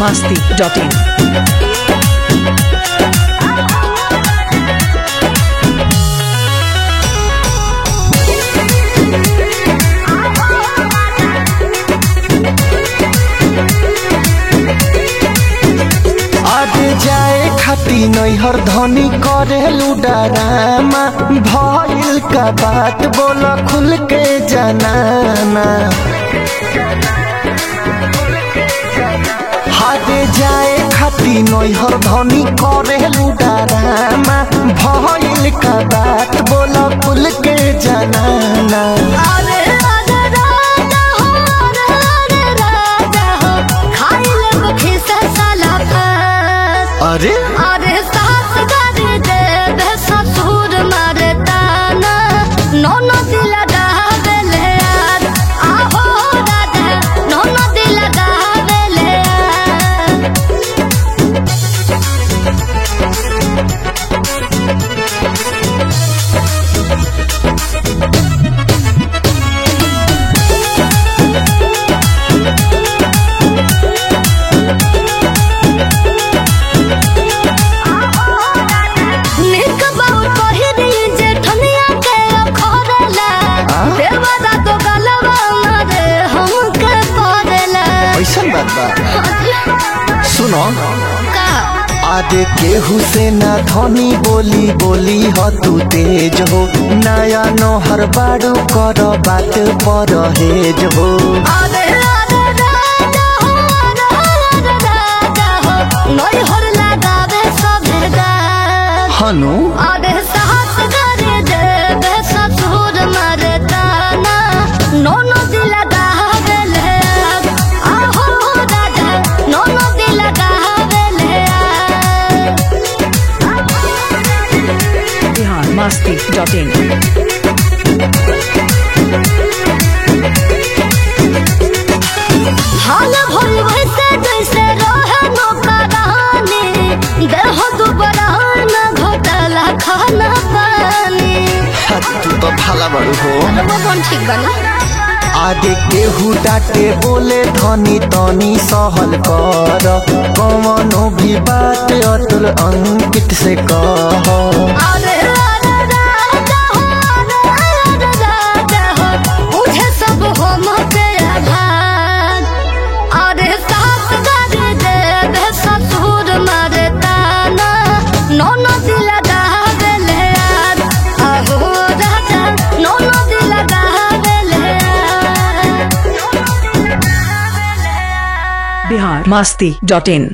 masti.in. आज जाए खाती नैहर धनी करेलू डरामा भइल का बात बोल खुल के जनाना हाथ जाए खाती नैहर धनी करेलू डरामा भइल का बात बोल खुल के जनाना अरे अरे राजा हो अरे अरे राजा हो खाई ले मुखी से साला फस अरे अरे सास गारी दे बे ससुर मारे ताना नौनो दिल गावेले यार आहो राजा नौनो दिल गावेले यार निक बाउल पहिरी जे ठनिया के अखरेला देवरा तो गलवा मारे हमके पड़ेला ऐसा बात बा सुनो का आदे केहू से ना धनी बोली बोली ह तू तेज हो नया नोहर बाड़ू कर बात पर हेज हो अरे अरे राजा हो अरे अरे राजा हो नई हर लगावे सभे गाल हनु अरे साहस करे देवे ससुर मारे ताना नौनो दिल गावेले आहो राजा नौनो दिल गावेले Bihar masti.in. हाल भइल वैसे जैसे रहे नौकरानी देह दुबरान घोटाला खाना पानी हा, तू तो भाला बाड़ू हो वो कौन ठीक बना आदे केहू डाटे बोले धनी तनी सहल कर कवनो भी बात अतुल अंकित से कह अरे अरे राजा हो अरे अरे राजा हो मुझे सब हो मते आभार अरे सास गारी देवे ससुर मारे ताना नौनो दिल गावेले यार आहो राजा नौनो दिल गावेले यार Bihar masti.in.